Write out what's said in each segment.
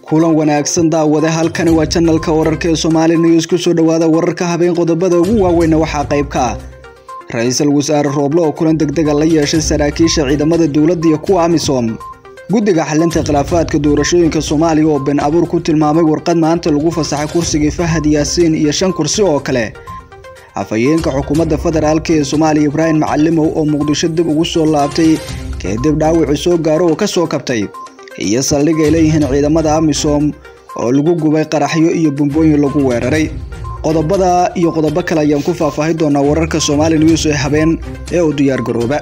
kulan wanaagsan daawade halkani waa janalka wararka ee Somali News ku soo dhawaada wararka habeen qodobada ugu waaweyn waxaa qayb ka ah Ra'iisul Wasaare Roble oo kulan degdeg ah la yeeshay saraakiisha ciidamada dowladda iyo kuwa AMISOM guddiga xalinta khilaafaadka doorashooyinka Soomaaliya oo been abuur ku tilmaamay warqad maanta lagu fasaxay kursiga Fahad Yaasiin iyo shan kursi oo kale afhayeenka xukuumadda federaalka ee Soomaaliya Ibrahim Macalimow oo Muqdisho dib ugu soo laabtay kadib dhaawac soo gaaro oo ka soo kabtay iyo saldhig ay leeyihiin ciidamada amisom oo lagu gubay qaraxyo iyo bumbooyin lagu weeraray qodobada iyo qodobo kale ayaan ku faahfaahi doonaa wararka Somali News ee habeen ee u diyaar garooba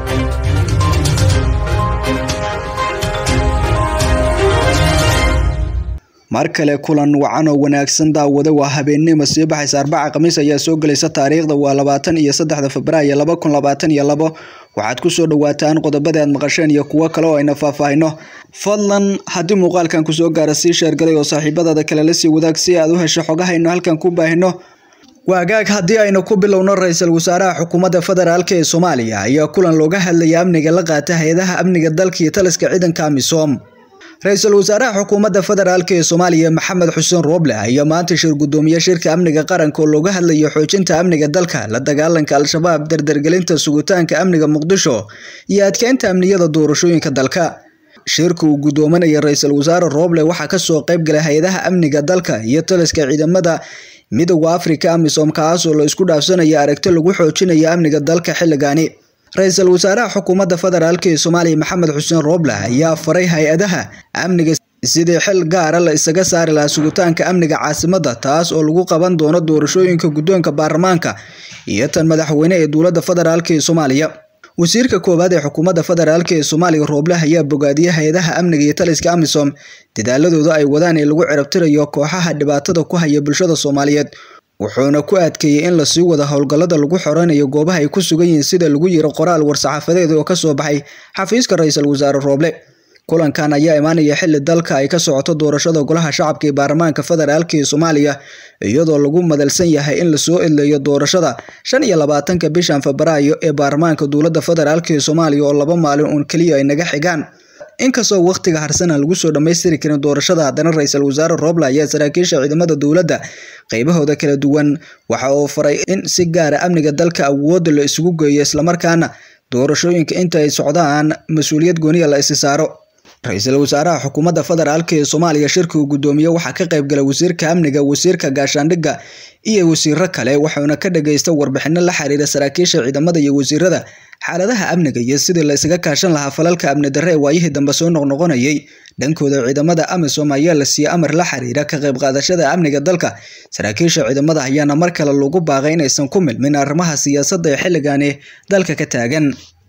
mar kale kulan wacan oo wanaagsan daawada waa habeennimo sii baxaysa arbaca khamiis ayaa soo gelaysa taariikhda waa labaatan iyo saddexda febraayo laba kun labaatan iyo labo waxaad ku soo dhawaataan qodobada aad maqasheen iyo kuwo kale oo ayna faahfaahino fadlan haddii muuqaalkan kusoo gaara sii sheergalay oo saaxiibadaada kale la sii wadaag si aad u hesho xogahaynu halkan ku baahino waagaag haddii aynu ku bilowno ra-iisul wasaaraha xukuumadda federaalk ee soomaaliya ayaa kulan looga hadlaya amniga la qaata hay-adaha amniga dalka iyo taliska ciidanka amisom ra-iisul wasaaraha xukuumadda federaalk ee soomaaliya maxamed xuseen rooble ayaa maanta shir gudoomiye shirka amniga qaranka oo looga hadlayo xoojinta amniga dalka la dagaalanka al-shabaab dardargelinta sugitaanka amniga muqdisho iyo adkeynta amniyada doorashooyinka dalka shirka uu gudoominaya ra-iisul wasaare rooble waxaa kasoo qayb galay hay-adaha amniga dalka iyo taliska ciidamada midooda afrika amisom kaasoo la isku dhaafsanaya aragti lagu xoojinaya amniga dalka xilligaani ra-iisul wasaaraha xukuumadda federaalk ee soomaaliya maxamed xuseen rooble ayaa faray hay-adaha amniga sidii xil gaara la isaga saari lahaa sugitaanka amniga caasimadda taas oo lagu qaban doono doorashooyinka guddoonka baarlamaanka iyo tan madaxweyne ee dowladda federaalk ee soomaaliya wasiirka koowaad ee xukuumadda federaalk ee soomaaliya rooble ayaa bogaadiyay hay-adaha amniga iyo taliska amisom dadaaladooda ay wadaan ee lagu cirabtirayo kooxaha dhibaatada ku haya bulshada soomaaliyeed wuxuuna ku adkeeyey in lasii wada howlgallada lagu xoreynayo goobaha ay ku sugan yihiin sida lagu yiri qoraal war-saxaafadeed oo kasoo baxay xafiiska ra-iisul wasaare rooble kulankan ayaa imaanaya xili dalka ay ka socoto doorashada golaha shacabka ee baarlamaanka federaalk ee soomaaliya iyadoo lagu madalsan yahay in lasoo edleeyo doorashada shan iyo labaatanka bishan febraayo ee baarlamaanka dowladda federaalk ee soomaaliya oo laba maalin uun keliya ay naga xigaan inkastoo wakhtiga harsan aan lagu soo dhammaystiri karin doorashada haddana ra-iisul wasaare rooble ayaa saraakiisha ciidamada dowladda qaybahooda kala duwan waxa uu faray in si gaara amniga dalka awoodda la isugu geeyo islamarkaana doorashooyinka inta ay socdaan mas-uuliyad gooniya la isi saaro ra-iisul wasaaraha xukuumadda federaalk ee soomaaliya shirka uu gudoomiye waxaa ka qayb gala wasiirka amniga wasiirka gaashaandhigga iyo wasiiro kale wuxuuna ka dhagaysta warbixino la xiriira saraakiisha ciidamada iyo wasiirada xaaladaha amniga iyo sidii la isaga kaashan lahaa falalka amni darre ee waayihii dambe soo noqnoqonayay dhankooda ciidamada amisom ayaa la siiyey amar la xiriira ka qayb qaadashada amniga dalka saraakiisha ciidamada ayaana mar kale lagu baaqay inaysan ku milmin arrimaha siyaasadda ee xilligani dalka ka taagan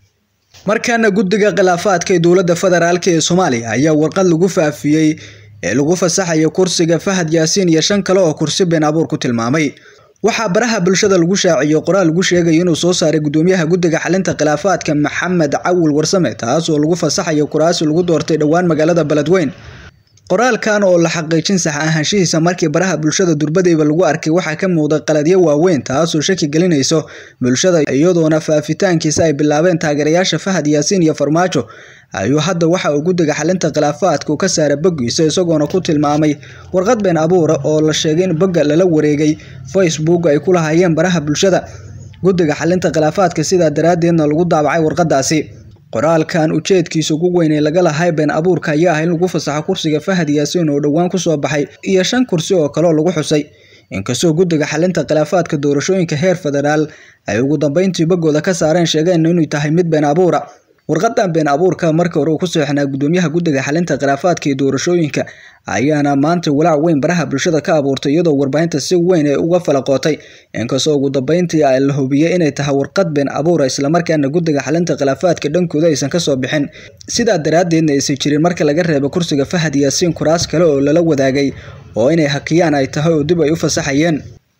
markaana guddiga khilaafaadka ee dowladda federaalk ee soomaaliya ayaa warqad lagu faafiyey ee lagu fasaxayo kursiga fahad yaasiin iyo shan kale oo kursi been abuur ku tilmaamay waxaa baraha bulshada lagu shaaciyey qoraal lagu sheegayo inuu soo saaray gudoomiyaha guddiga xalinta khilaafaadka maxamed cawil warsame taas oo lagu fasaxayo kuraasi lagu doortay dhowaan magaalada beledweyn qoraalkan oo la xaqiijin sax ahaanshihiisa markii baraha bulshada durbadeyba lagu arkay waxaa ka muuqda qaladyo waaweyn taasoo shaki gelinayso bulshada iyadoona faafitaankiisa ay bilaabeen taageerayaasha fahad yaasiin iyo farmaajo ayuu hadda waxa uu guddiga xalinta khilaafaadka ka saara boggiisa isagoona ku tilmaamay warqad been abuura oo la sheegay in bogga lala wareegay facebook ay ku lahaayeen baraha bulshada guddiga xalinta khilaafaadka sidaa daraaddeedna lagu daabacay warqadaasi qoraalkan ujeedkiisa ugu weyn ee laga lahay been abuurka ayaa ah in lagu fasaxo kursiga fahad yaasiin oo dhowaan kusoo baxay iyo shan kursi oo kaleo lagu xusay inkastoo guddiga xalinta khilaafaadka doorashooyinka heer federaal ay ugu dambeyntii boggooda ka saareen sheegeen inuu tahay mid been abuura warqadan been abuurka markii hore uu ku seexnaa gudoomiyaha guddiga xalinta khilaafaadka iyo doorashooyinka ayaana maanta walaac weyn baraha bulshada ka abuurtay iyadoo warbaahinta si weyn ee uga falaqootay inkastoo ugu dambeyntii la hubiyey inay tahay warqad been abuura islamarkaana guddiga xalinta khilaafaadka dhankooda aysan kasoo bixin sidaa daraaddeedna aysan jirin marka laga reebo kursiga fahad yaasiin kuraas kale oo lala wadaagay oo inay hakiyaan ay tahay oo dib ay u fasaxayeen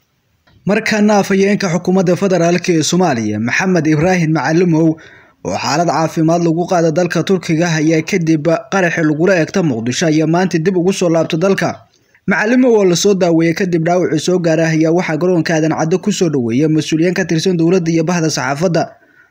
markaana afhayeenka xukuumadda federaalk ee soomaaliya maxamed ibraahim macalimow oo xaalad caafimaad lagu qaada dalka turkiga ayaa kadib qaraxi lagula eegta muqdisho ayaa maanta dib ugu soo laabta dalka macalimow oo lasoo daaweeyey kadib dhaawacii soo gaara ayaa waxaa garoonka aadan caddo kusoo dhaweeya mas-uuliyiin ka tirsan dowladda iyo bahda saxaafadda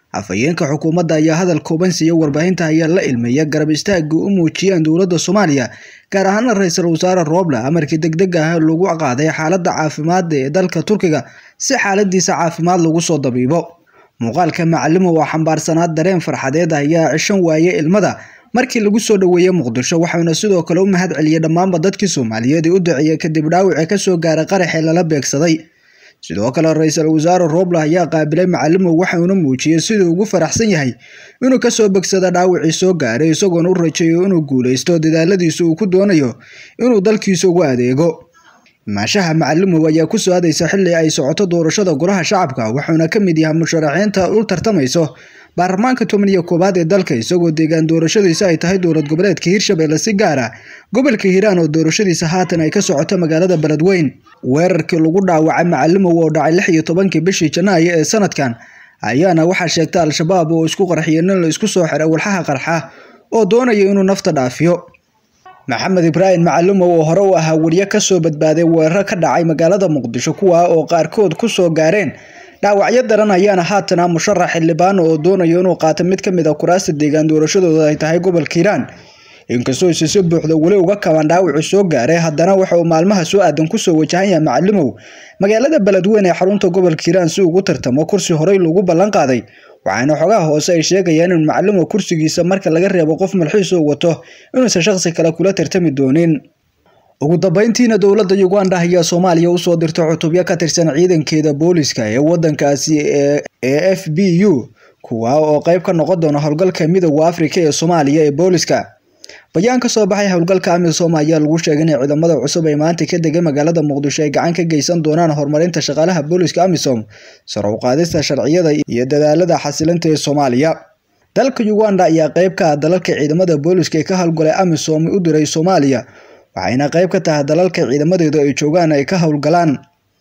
afhayeenka xukuumadda ayaa hadal kooban siiya warbaahinta ayaa la ilmeeya garab istaagii u muujiyeen dowladda soomaaliya gaar ahaana ra-iisul wasaare rooble amarkii degdeg ah lagu qaaday xaaladda caafimaad ee dalka turkiga si xaaladiisa caafimaad lagu soo dabiibo muuqaalka macalimo oo xambaarsanaa dareen farxadeed ayaa cishan waaye ilmada markii lagu soo dhoweeyey muqdisho waxauna sidoo kale u mahad celiyey dhammaanba dadkii soomaaliyeed ee u duceeyey kadib dhaawaci kasoo gaaray qaraxee lala beegsaday sidoo kale ra-iisul wasaare rooble ayaa qaabilay macalimow waxauna muujiyey siduu ugu faraxsan yahay inuu kasoo begsada dhaawacii soo gaaray isagoona u rajeeyo inuu guuleysto dadaaladiisa uu ku doonayo inuu dalkiisa ugu adeego imaashaha macalimow ayaa ku soo aadaysa xilli ay socoto doorashada golaha shacabka wuxuuna ka mid yahay musharaxiinta u tartamayso baarlamaanka toban iyo koowaad ee dalka isagoo deegaan doorashadiisa ay tahay dowlad goboleedka hirshabelle si gaara gobolka hiiraan oo doorashadiisa haatan ay ka socoto magaalada beledweyn weerarkii lagu dhaawacay macalimow oo dhacay lix iyo tobankii bishii janaayo ee sanadkan ayaana waxaa sheegtay al-shabaab oo isku qarxiyay nin la isku soo xiray walxaha qarxa oo doonaya inuu nafta dhaafiyo maxamed ibraahim macalimow oo hore u ahaa weriye kasoo badbaaday weeraro ka dhacay magaalada muqdisho kuwaa oo qaarkood kusoo gaareen dhaawacyo daran ayaana haatana musharax xildhibaan oo doonayo inuu qaato mid ka mid a kuraasta deegaan doorashadooda ay tahay gobolka hiiraan inkastoo isi si buuxda weli uga kaban dhaawacu soo gaaray haddana waxa uu maalmaha soo aadan kusoo wajahan yahay macalimow magaalada beledweyn ee xarunta gobolka hiiraan si ugu tartamo kursi horey lagu ballan qaaday waxaana xogaha hoose ay sheegayaan in macalimow kursigiisa marka laga reebo qof malxiis oo wato inuusan shaqsi kale kula tartami doonin ugu dambeyntiina dowladda uganda ayaa soomaaliya usoo dirtay cutubyo ka tirsan ciidankeeda booliska ee wadankaasi ee f b u kuwa oo qeyb ka noqon doona howlgalka midooda afrika ee soomaaliya ee booliska bayaan ka soo baxay howlgalka amisom ayaa lagu sheegay in ciidamada cusub ay maanta ka degay magaalada muqdisho ay gacan ka geysan doonaan horumarinta shaqaalaha booliska amisom sare u qaadista sharciyada iyo dadaalada xasilinta ee soomaaliya dalka uganda ayaa qeyb ka ah dalalka ciidamada booliska ee ka howlgalay amisom u diray soomaaliya waxayna qeyb ka tahay dalalka ciidamadeedu ay joogaan ay ka howlgalaan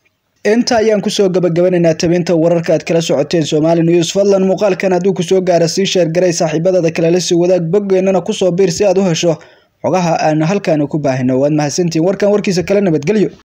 inta ayaan kusoo gabagabanaynaa tabinta wararka aad kala socoteen somali news fadlan muuqaalkan hadduu kusoo gaara sii sheergaray saaxiibadada kale la sii wadaag boggeenana kusoo biir si aad u hesho xogaha aan halkaani ku baahino waad mahadsantihiin warkan warkiisa kale nabadgelyo